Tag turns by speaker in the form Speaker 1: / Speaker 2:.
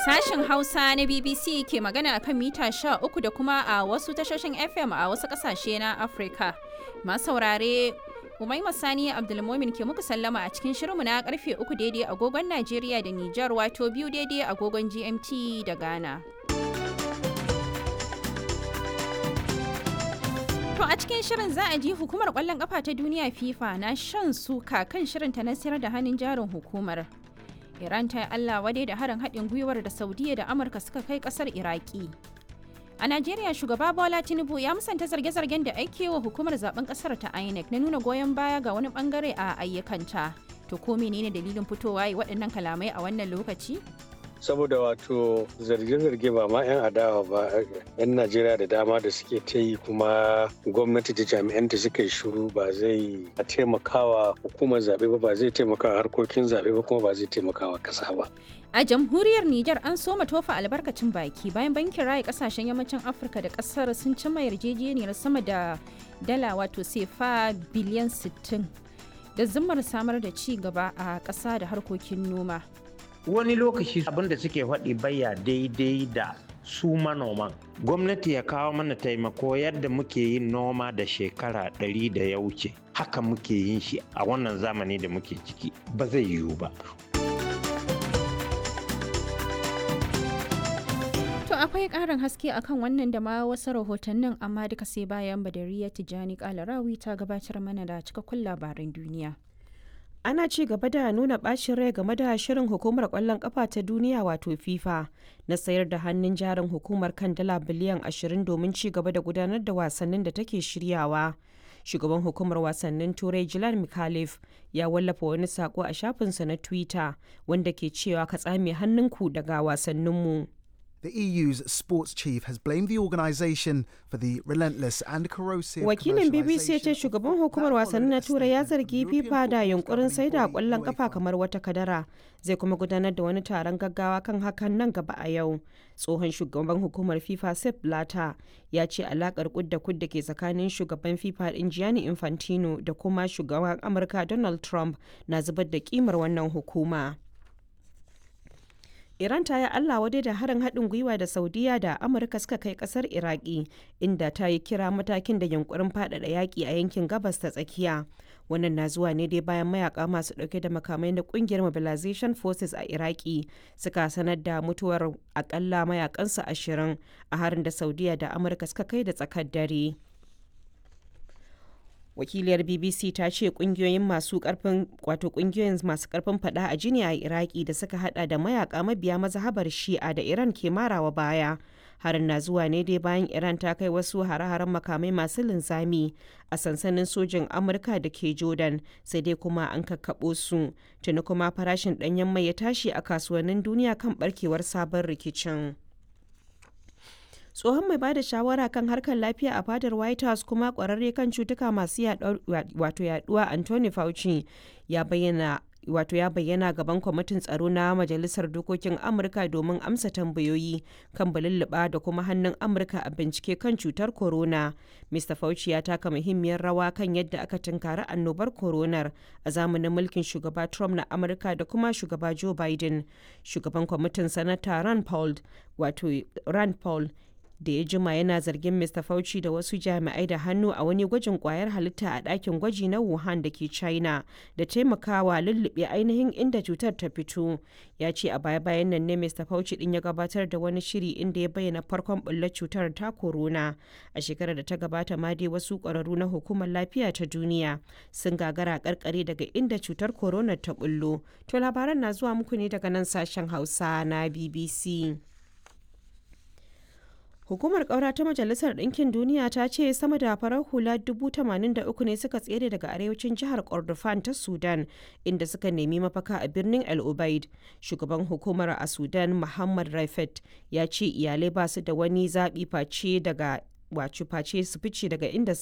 Speaker 1: Sashen Hausa na BBC ke magana akan mita 13 da kuma a wasu tashoshin FM a wasu kasashe na Afirka. Masu saurare Umaima Sani Abdulmomin ke muku sallama a cikin shirinmu na karfe 3 daidai agogon Najeriya da Nijar wato biyu daidai agogon GMT da Ghana. To a cikin shirin za a ji hukumar kwallon kafa ta duniya FIFA na shan suka kan shirinta na sayar da hannun jarin hukumar. Iran ta yi Allah wadai da harin haɗin gwiwar da Saudiya da Amurka suka kai ƙasar Iraki. A Najeriya shugaba Bola Tinubu ya musanta zarge-zargen da ake wa hukumar zaben ƙasar ta INEC na nuna goyon baya ga wani bangare a ayyukanta. To ko menene dalilin fitowa yi waɗannan kalamai a wannan lokaci?
Speaker 2: saboda wato zarge-zarge ba ma 'yan adawa ba 'yan najeriya da dama da suke ta yi kuma gwamnati da jami'an da suka yi shuru ba zai taimakawa hukumar zaɓe ba ba zai taimakawa harkokin zaɓe ba kuma ba zai taimakawa ƙasa ba
Speaker 1: A jamhuriyar Nijar an soma tofa albarkacin baki bayan bankin raya kasashen yammacin Afirka da kasar sun cimma yarjejeniyar sama da dala wato sefa biliyan 60 da zimmar samar da ci gaba a ƙasa da harkokin noma.
Speaker 3: wani lokaci abin da suke faɗi baya daidai da su manoman gwamnati ya kawo mana taimako yadda muke yin noma da shekara ɗari da ya wuce haka muke yin shi a wannan zamani da muke ciki ba zai yiwu ba
Speaker 1: To akwai ƙarin haske akan wannan da ma wasu rahotannin amma duka sai bayan Badariya Tijjani Kalarawi ta gabatar mana da cikakkun labaran duniya.
Speaker 4: ana ci gaba da nuna bacin rai game da shirin hukumar kwallon kafa ta duniya wato fifa na sayar da hannun jarin hukumar kan dala biliyan 20 domin ci gaba da gudanar da wasannin da take shiryawa shugaban hukumar wasannin turai jilan mikhalif ya wallafa wani sako a shafinsa na twitter wanda ke cewa ka tsame hannunku daga wasanninmu
Speaker 5: The EU's sports chief has blamed the organisation for the relentless and corrosive
Speaker 4: Wakilin BBC ya ce shugaban hukumar wasanni na Turai ya zargi FIFA da yunkurin sai da kwallon kafa kamar wata kadara. Zai kuma gudanar da wani taron gaggawa kan hakan nan gaba a yau. Tsohon shugaban hukumar FIFA Sepp Blatter ya ce alakar kudda kudda ke tsakanin shugaban FIFA din Gianni Infantino da kuma shugaban Amurka Donald Trump na zubar da kimar wannan hukuma. Iran ta yi Allah wadai da harin haɗin gwiwa da Saudiya da Amurka suka kai ƙasar Iraki, inda ta yi kira matakin da yunkurin faɗaɗa yaƙi a yankin gabas ta tsakiya. Wannan na zuwa ne dai bayan mayaka masu ɗauke da makamai na ƙungiyar Mobilization Forces a Iraki suka sanar da mutuwar akalla mayakansu ashirin a harin da Saudiya da Amurka suka kai da tsakar dare. wakiliyar bbc ta ce kungiyoyin masu karfin wato kungiyoyin masu karfin fada a jini a iraki da suka hada da mayaka mabiya mazhabar shi'a da iran ke marawa baya harin na zuwa ne dai bayan iran ta kai wasu hare-haren makamai masu linzami a sansanin sojin amurka da ke jordan sai dai kuma an kakkaɓo su tuni kuma farashin ɗanyen mai ya tashi a kasuwannin duniya kan barkewar sabon rikicin. tsohon mai bada shawara kan harkar lafiya a fadar white house kuma kwararre kan cutuka masu wato yaduwa anthony fauci ya bayyana wato ya bayyana gaban kwamitin tsaro na majalisar dokokin amurka domin amsa tambayoyi kan balulluɓa da kuma hannun amurka a bincike kan cutar corona mr fauci ya taka muhimmiyar rawa kan yadda aka tunkari annobar coronar a zamanin mulkin shugaba trump na amurka da kuma shugaba joe biden shugaban kwamitin sanata rand paul wato rand paul da ya jima yana zargin Mr. Fauci da wasu jami'ai da hannu a wani gwajin kwayar halitta a ɗakin gwaji na Wuhan da ke China da taimakawa lullube ainihin inda cutar ta fito. Ya ce a baya-bayan nan ne Mr. Fauci din ya gabatar da wani shiri inda ya bayyana farkon bullar cutar ta corona. A shekarar da ta gabata ma dai wasu ƙwararru na hukumar lafiya ta duniya sun gagara karkare daga inda cutar corona ta bullo. To labaran na zuwa muku ne daga nan sashen Hausa na BBC. Hukumar ƙaura ta Majalisar Ɗinkin Duniya ta ce sama da farar hula 83 ne suka tsere daga arewacin jihar Kordofan ta Sudan inda suka nemi mafaka a birnin El Ubaid. Shugaban hukumar a Sudan Muhammad Raifet ya ce iyalai ba su da wani zaɓi face daga wacu face su fice daga inda